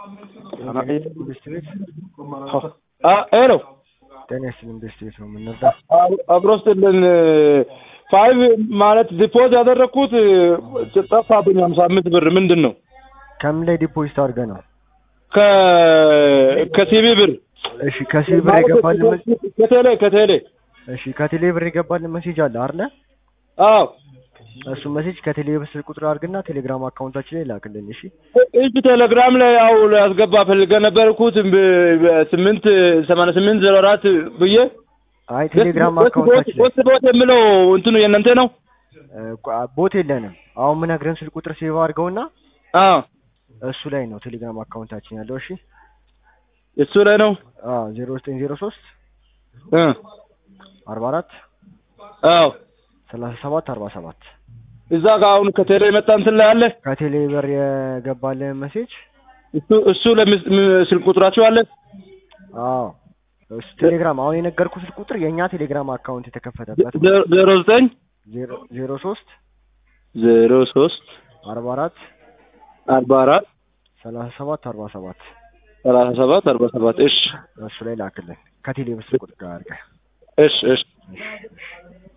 ኢንቨስትሜንት ሄሎ ጤና ይስጥልኝ ኢንቨስትሜንት ነው የምንረዳ አብሮ ስትልን ፋይቭ ማለት ዲፖዝ ያደረግኩት ጠፋብኝ። ሀምሳ አምስት ብር ምንድን ነው? ከምን ላይ ዲፖዚት አድርገህ ነው? ከ- ከሲቢ ብር እሺ ከሲቢ ብር የገባልን መ- ከቴሌ ከቴሌ እሺ ከቴሌ ብር የገባልን ሜሴጅ አለ አይደለ? አዎ እሱ ሜሴጅ ከቴሌ ብር ስልክ ቁጥር አድርግና ቴሌግራም አካውንታችን ላይ ላክልን። እሺ እጅ ቴሌግራም ላይ ያው ላስገባ ፈልገ ነበርኩት በ- በስምንት ሰማንያ ስምንት ዜሮ አራት ብዬ አይ ቴሌግራም አካውንታችን ላይ ቦት ቦት የምለው እንትኑ የእናንተ ነው? እ፣ ቋ- ቦት የለንም። አሁን ምነግርህን ስልክ ቁጥር ሴቭ አድርገውና አዎ እሱ ላይ ነው ቴሌግራም አካውንታችን ያለው። እሺ እሱ ላይ ነው። አዎ ዜሮ ዘጠኝ ዜሮ ሶስት እ አርባ አራት አዎ ሰላሳ ሰባት አርባ ሰባት እዛ ጋር አሁን ከቴሌ የመጣ እንትን ላይ አለ። ከቴሌ ብር የገባልን ሜሴጅ እሱ እሱ ለምስ- ም- ስልክ ቁጥራችሁ አለ? አዎ እሱ ቴሌግራም አሁን የነገርኩህ ስልክ ቁጥር የእኛ ቴሌግራም አካውንት የተከፈተበት ነው። ዜሮ- ዜሮ ዘጠኝ ዜሮ ዜሮ ሶስት ዜሮ ሶስት አርባ አራት አርባ አራት ሰላሳ ሰባት አርባ ሰባት ሰላሳ ሰባት አርባ ሰባት እሺ እሱ ላይ ላክልን ከቴሌ ብር ስልክ ቁጥር ጋር አድርገህ እሺ እሺ እሺ እሺ